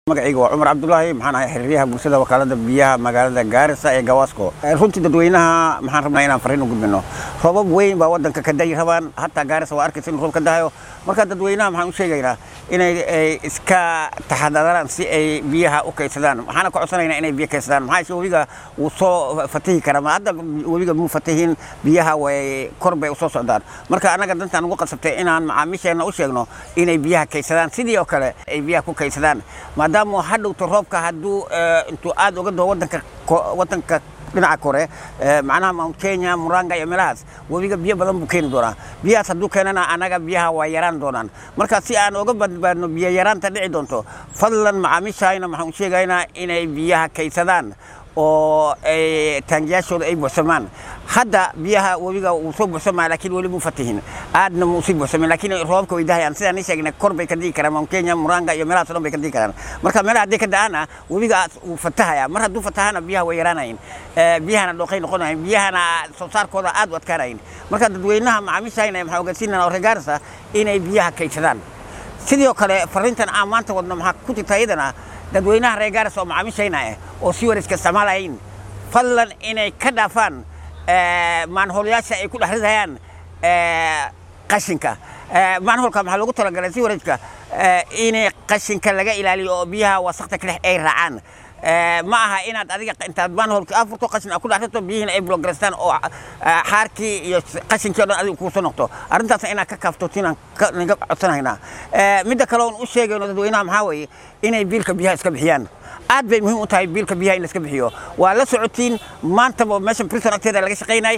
magacayga waa cumar cabdulaahi maxaan ahay xiriiryaha bulshada wakaalada biyaha magaalada gaarisa ee gawaasko runtii dadweynaha maxaan rabnaa inaan fariin u gudbino roobab weyn baa wadanka ka dayi rabaan hataa gaarisa waa arkaysa in roob ka dahayo marka dadweynaha maxaan u sheegaynaa inay iska taxadaraan si ay biyaha u kaydsadaan waxaana ka codsanaynaa inay biyo kaydsadaan maxaa yeeshe webiga wuu soo fatahi karaa ma hadda webiga muu fatahin biyaha way kor bay usoo socdaan marka annaga dantaan ugu qasabtay inaan macaamiisheenna u sheegno inay biyaha kaydsadaan sidii oo kale ay biyaha ku kaydsadaan maadaama hadhowto roobka hadduu intuu aad uga doo wadanka wadanka dhinaca kore macnaha mount kenya muranga iyo meelahaas webiga biyo badan buu keeni doonaa biyahaas hadduu keenana annaga biyaha waa yaraan doonaan marka si aan uga badbaadno biyo yaraanta dhici doonto fadlan macaamiishayna waxaan u sheegaynaa inay biyaha kaydsadaan oo taangiyaashooda ay buuxsamaan hadda biyaha webiga wuu soo buuxsamaa laakiin weli muu fatihin aadna muu sii buuxsamin laakiin roobka way dahayaan sidaan ni sheegnay kor bay ka digi karaan mount kenya muranga iyo meelahaas o dhan bay ka digi karaan marka meelaha hadday ka da'aana webiga wuu fatahaya mar hadduu fatahana biyaha way yaraanayin biyahana dhooqay noqonayin biyahana soo saarkooda aad u adkaanayin marka dadweynaha macaamiishayna waxaan ogeysiinana oo regaarisa inay biyaha kaydsadaan sidoo kale fariintan aan maanta wadno maxaa ku jirta iyadana dadweynaha reer gaaris oo macaamiishayna ah oo si wareeska isticmaalayin fadlan inay ka dhaafaan maanhoolyaasha ay ku dhex ridayaan qashinka maanhoolka maxaa loogu talagalay si wareejka inay qashinka laga ilaaliyo oo biyaha wasakta kadhex ay raacaan ma aha inaad adiga intaad maanhoolka afurto qashin aad ku dhex rirto biyihiina ay blograystaan oo xaarkii iyo qashinkii o dhan adiga kuusoo noqto arrintaas inaad ka kaaftootinaan naga codsanaynaa midda kale oon u sheegayno dadweynaha maxaa weeye inay biilka biyaha iska bixiyaan aad bay muhiim u tahay biilka biyaha in la iska bixiyo waa la socotiin maantaba meesha brison agteeda laga shaqaynay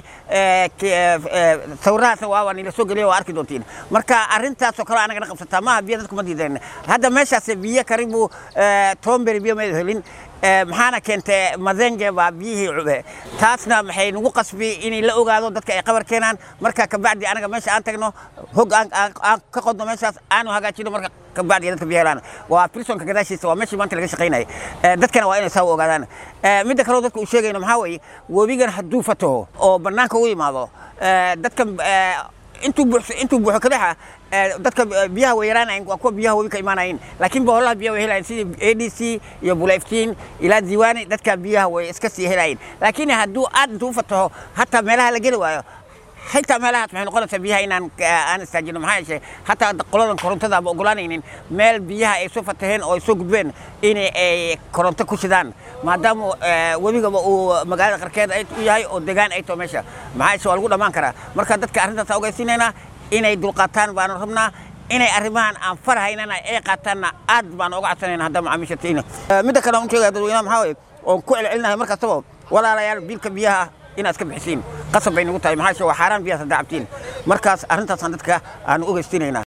sawirahaasna waaba nila soo geliya waa arki doontiin marka arrintaasoo kale anagana qabsataa maaha biyo dadku ma diideen hadda meeshaas biyo karibu tomberi biyo mayda helin maxaana keentay madenge baa biyihii cube taasna maxay nagu qasbi inay la ogaado dadka ay qabar keenaan marka kabacdi anaga meesha aan tagno hog aan ka qodno meeshaas aanu hagaajino marka kabacdi dadka biyo helaan waa pilsonka gadaashiisa waa meeshii maanta laga shaqaynayay dadkana waa inay saa u ogaadaan midda kaleo dadka uu sheegayno maxaa weeye webigan hadduu fataho oo bannaanka u yimaado dadka intuu buuxso intuu buuxo kadexa dadka biyaha way yaraanayin waa kuwa biyaha webi ka imaanayin laakiin boholaha biyaha way helayin sidii a d c iyo bulayftiin ilaa diiwaani dadka biyaha way iska sii helayin laakiin hadduu aad intuu u fataho hataa meelaha la geli waayo xitaa meelahaas maxay noqonaysaa biyaha inaan aan istaajino maxaa yeeshe hataa qoladan korontada ama ogolaanaynin meel biyaha ay soo fataheen oo ay soo gudbeen in ay koronto ku shidaan maadaama webigaba uu magaalada qarkeeda u yahay oo degaan ay taho meesha maxaa yeeshe waa lagu dhammaan karaa marka dadka arrintaas ogeysiinaynaa inay dulqaataan baanu rabnaa inay arrimahan aan farahaynana ay qaataanna aad baan oga codsanayna hadda macaamiisha tiina midda kale aan u sheegaya dadweynaha maxaa weeye oon ku celcelinahay mar kastaba walaalayaal biilka biyaha inaad iska bixisiin qasab bay nagu tahay maxaa yeeshe waa xaaraan biyahaas haddaa cabtiin markaas arrintaasaan dadka aan u ogeystiinaynaa